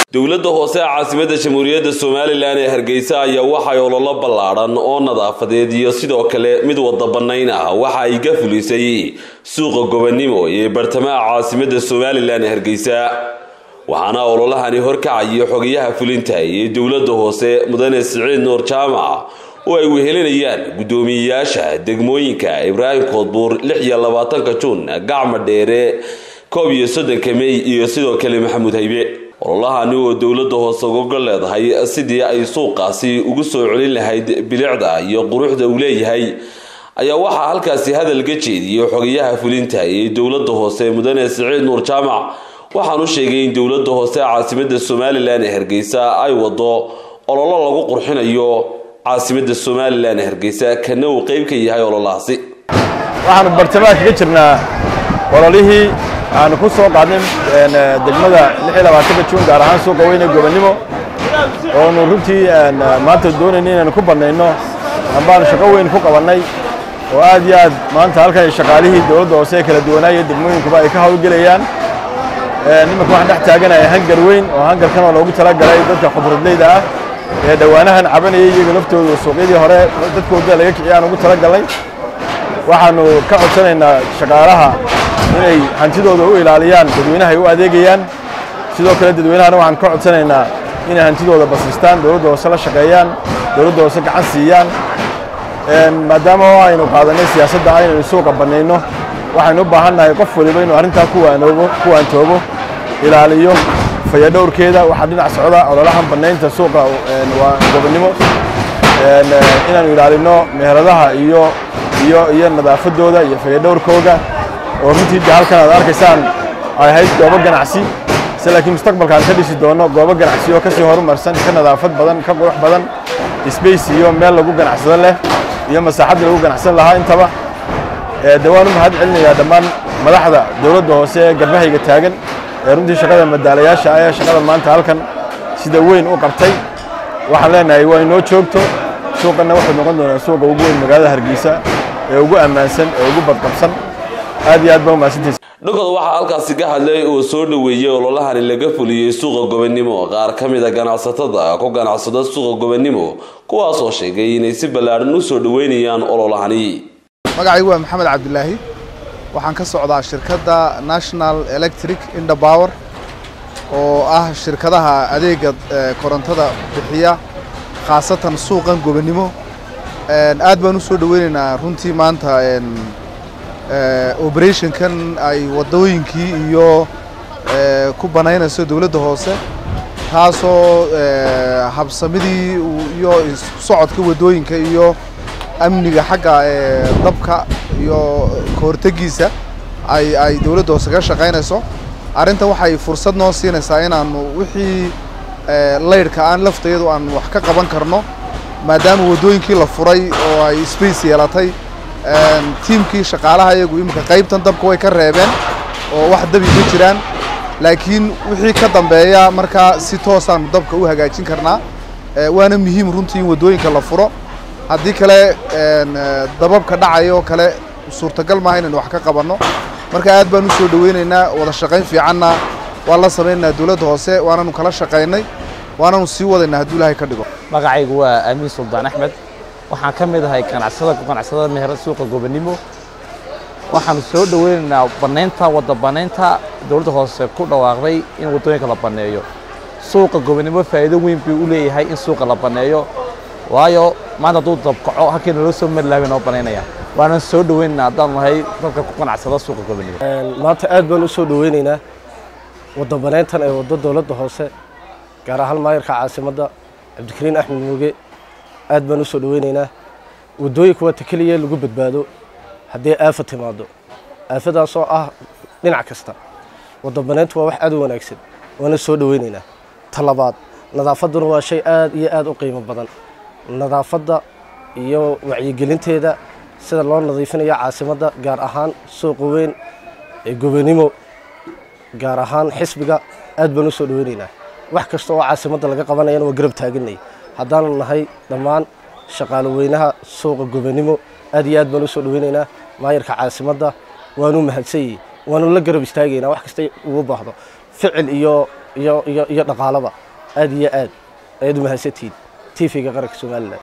dowladda hoose ee caasimada jamhuuriyadda somalilan ee hargeysa ayaa waxay ololo ballaadhan oo nadaafadeed iyo sidoo kale mid wada bannayn ah waxa ay ka fulisay suuqa gobonimo ee bartamaha caasimada somalilan ee hargeysa waxaana ololahani horkacaya xogayaha fulinta ee dowladda hoose mudane siciid nuur jaamac oo ay wehelinayaan guddoomiyeyaasha degmooyinka ibraahim koodbuur lix iyo labaatanka juun gacma dheere koob iyo soddonka mey iyo sidoo kale maxamuud haybe ololahani oo dowladda hoose uga leedahay sidii ay suuqaasi ugu soo celin lahayd bilicda iyo quruxda uu leeyahay ayaa waxaa halkaasi hadal ka jeediyey xogayaha fulinta ee dowladda hoose mudane siciid nuur jaamac waxaanu sheegay in dowladda hoose caasimada somalilan ee hargeysa ay wado ololo lagu qurxinayo caasimada somalilan ee hargeysa kana uu qeyb ka yahay ololahaasi waxaanu bartamaha kaga jirnaa ololihii aanu ku soo qaadnay degmada juun gaar ahaan suuqa weyne gobonimo oonu runtii maanta doonayna inaanu ku bannayno ambaanu shaqo weyn ku qabannay oo aad iyo aad maanta halkan shaqaalihii dowladda hoose ee kala duwanaayo degmooyinkuba ay ka hawlgelayaan nimanka waxaan dhex taaganaya hangar weyn oo hangarkan oo loogu talagalay dadka khudradleyda ah ee dhowaanahan cabanayay iyaga laftoodu suuqyadii hore dadkooda laga kiciya aan ugu talagalnay waxaanu ka codsanaynaa shaqaalaha inay hantidooda u ilaaliyaan dadweynaha ay u adeegayaan sidoo kale dadweynahana waxaan ka codsanaynaa inay hantidooda basistaan dowladda hoose la shaqeeyaan dowladda hoose gacan siiyaan maadaama aynu qaadanay siyaasadda ah inaynu suuqa bannayno waxaynu u baahan nahay qof waliba inuu arrintaa kuwaanoobo kuwaantoobo ilaaliyo fayadhowrkeeda waxaa dhinac socda ololahan bannaynta suuqa waa gobonnimo inaanu ilaalino meheradaha iyo iyo iyo nadaafadooda iyo fayadhowrkooga oo runtii de halkan aad arkaysaan ay ahayd goobo ganacsi se laakiin mustaqbalka aan ka dhisi doono goobo ganacsi oo kasii horumarsan ka nadaafad badan ka qurux badan space iyo meel lagu ganacsado leh iyo masaaxaddii lagu ganacsan lahaa intaba de waan u mahad celinayaa dhammaan madaxda dowladda hoose ee garbahayga taagan ee runtii shaqada madaalayaasha ah ee shaqada maanta halkan sida weyn u qabtay waxaan leenahay waa inoo joogto suuqanna wuxuu noqon doonaa suuqa ugu weyn magaalada hargeysa ee ugu ammaansan ee ugu badqabsan aad iyo aad baa umahadsantiisa dhankooda waxaa halkaasi ka hadlay oo soo dhoweeyey ololahani laga fuliyey suuqa gobonimo qaar ka mid a ganacsatada ku ganacsada suuqa gobonimo kuwaasoo sheegay inay si ballaadhan u soo dhoweynayaan ololahani magacaygu waa maxamed cabdilaahi waxaan ka socdaa shirkadda national electric indapower oo ah shirkadaha adeega korontada bixiya khaasatan suuqan gobonimo aad baan u soo dhoweynaynaa runtii maanta operationkan ay waddooyinkii iyo ku banaynayso dowladda hoose taasoo habsamidii iyo socodka waddooyinka iyo amniga xagga dabka iyo kahortegiisa ay ay dowladda hoose ka shaqaynayso arrinta waxay fursad noo siinaysaa inaanu wixii laydhka aan laftayadu aan wax ka qaban karno maadaama waddooyinkii la furay oo ay space yeelatay tiimkii shaqaalaha iyagu iminka qaybtan dabka way ka reebeen oo wax dabi ma jiraan laakiin wixii ka dambeeya markaa si toosaanu dabka u hagaajin karnaa waana muhiim runtii in waddooyinka la furo haddii kale dababka dhacayoo kale suurtagal maaha inaynu wax ka qabanno marka aad baan u soo dhoweynaynaa wada shaqayn fiicanna waan la samaynaynaa dowladda hoose waananu kala shaqaynay waananu sii wadaynaa hadduu ilaahay ka dhigo magacaygu waa aamiin suldaan axmed waxaan ka mid ahay ganacsada ku ganacsada meherad suuqa gobonimo waxaanu soo dhoweynaynaa bannaynta wadda bannaynta dowladda hoose ku dhawaaqday in waddooyinka la banneeyo suuqa gobonimo faa'iido weyn buu u leeyahay in suuqa la banneeyo waayo maanta hadduu dabkaco halkii naloo soo mari laha bay noo bannaynaya waanan soo dhoweynaynaa haddaanu nahay dadka ku ganacsada suuqa gobonimo maanta aad baan u soo dhoweynaynaa wadda bannayntan ee waddo dowladda hoose gaar ahaan maayarka caasimadda cabdikariin axmed muuge aad baan u soo dhoweynaynaa waddooyinka waa ta keliya lagu badbaado haddii aafa timaado aafadaasoo ah dhinac kasta wadda bannayntu waa wax aad u wanaagsan waana soo dhoweynaynaa ta labaad nadaafadduna waa shay aad iyo aad u qiimo badan nadaafadda iyo wacyigelinteeda sida loo nadiifinayo caasimadda gaar ahaan suuqa weyn ee gobonimo gaar ahaan xisbiga aad baan u soo dhoweynaynaa wax kasta oo caasimadda laga qabanayana waa garab taaganay haddaanu nahay dhammaan shaqaalo weynaha suuqa gobonimo aad iyo aad baan u soo dhoweynaynaa maayarka caasimadda waanu mahadsanyihi waanu la garab istaagaynaa wax kasta ugu baahdo ficil iyo iyo iyo iyo dhaqaalaba aad iyo aad ayaad u mahadsantihiin t v-ga qaranka somalilan